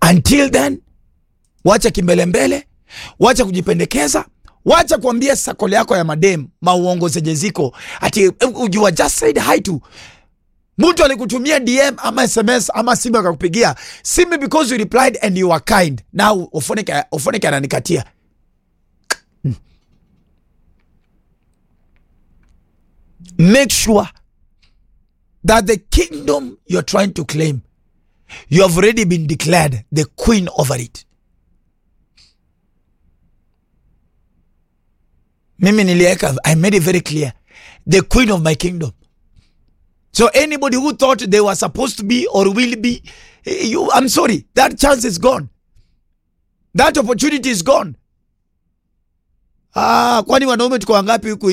until then wacha kimbelembele wacha kujipendekeza wacha kuambia sakole yako ya madem mauongo zenye ziko ati eh, you are just said hi to mtu alikutumia dm ama sms ama simu akakupigia simu because you replied and you are kind now ufoneke ufoneke ananikatia make sure that the kingdom you're trying to claim you have already been declared the queen over it mimi niliweka i made it very clear the queen of my kingdom so anybody who thought they were supposed to be or will be eh, you, i'm sorry that chance is gone that opportunity is gone ah kwani wanaume tuko wangapi huku